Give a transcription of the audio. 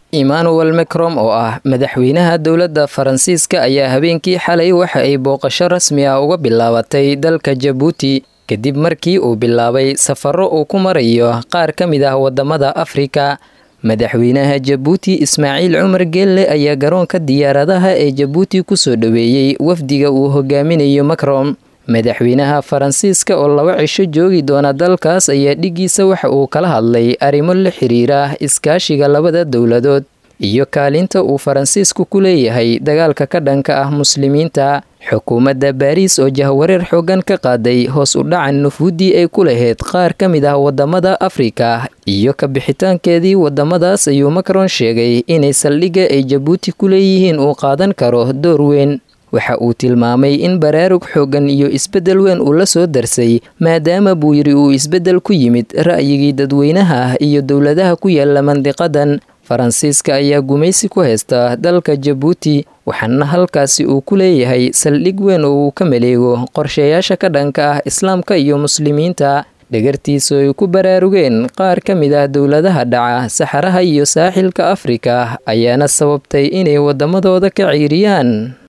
emmanuel macron oo ah madaxweynaha dowladda faransiiska ayaa habeenkii xalay waxa ay booqasho rasmi ah uga bilaabatay dalka jabuuti kadib markii uu bilaabay safarro uu ku marayo qaar ka mid ah waddamada afrika madaxweynaha jabuuti ismaaciil cumar geelle ayaa garoonka diyaaradaha ee jabuuti kusoo dhoweeyey wafdiga uu hogaaminayo macron madaxweynaha faransiiska oo laba cisho joogi doona dalkaas ayaa dhigiisa waxa uu kala hadlay arrimo la xiriira iskaashiga labada dowladood iyo kaalinta uu faransiisku ku leeyahay dagaalka ka dhanka ah muslimiinta xukuumadda baariis oo jahwareer xoogan ka qaaday hoos u dhacan nufuuddii ay ku lahayd qaar ka mid ah waddamada afrika iyo ka bixitaankeedii waddamadaas ayuu macron sheegay inay saldhigga ay jabuuti ku leeyihiin uu qaadan karo door weyn waxa uu tilmaamay in baraarug xooggan iyo isbeddel weyn uu la soo darsay maadaama buu yidhi uu isbeddel ku yimid ra'yigii dadweynaha ah iyo dowladaha ku yaala mandiqadan faransiiska ayaa gumaysi ku haysta dalka jabuuti waxaana halkaasi uu ku leeyahay saldhig weyn oo uu ka maleego qorshayaasha ka dhanka ah islaamka iyo muslimiinta dhagartiisu ay ku baraarugeen qaar ka mid ah dowladaha dhaca saxaraha iyo saaxilka afrika ayaana sababtay inay waddamadooda ka ciiriyaan